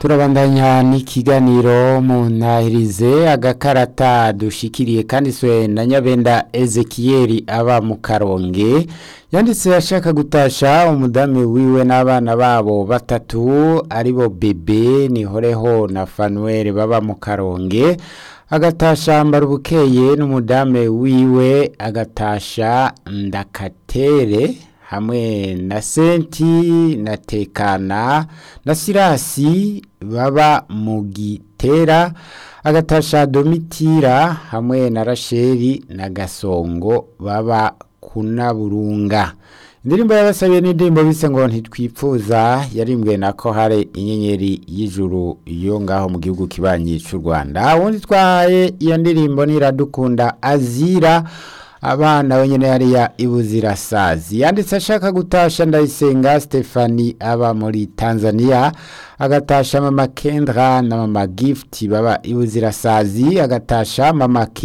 turabandanya n'ikiganiro mu ntahirize agakarata dushikiriye kanditswe na nyabenda ezekiyeri aba mu karonge yanditse ashaka gutasha umudamu wiwe n'abana babo batatu aribo bebe nihoreho na fanuweli baba mu karonge agatasha mbarubukeye n'umudamu wiwe agatasha ndakatere hamwe na senti na tekana na sirasi baba mu gitera agatasha domitira hamwe na rasheli na gasongo baba kunaburunga indirimbo yabasabiye n'indirimbo bise ngo ntitwipfuza yarimbwe na ko hari inyenyeri y'ijuru yo ngaho mu gihugu kibanyi cy'u rwanda ubundi twahaye iyo ndirimbo niradukunda azira abana wenyine hariya ibuzirasazi yanditse ashaka gutasha ndayisenga stefani aba muri tanzania agatasha mama kendra na mama gift baba ibuzirasazi agatasha mama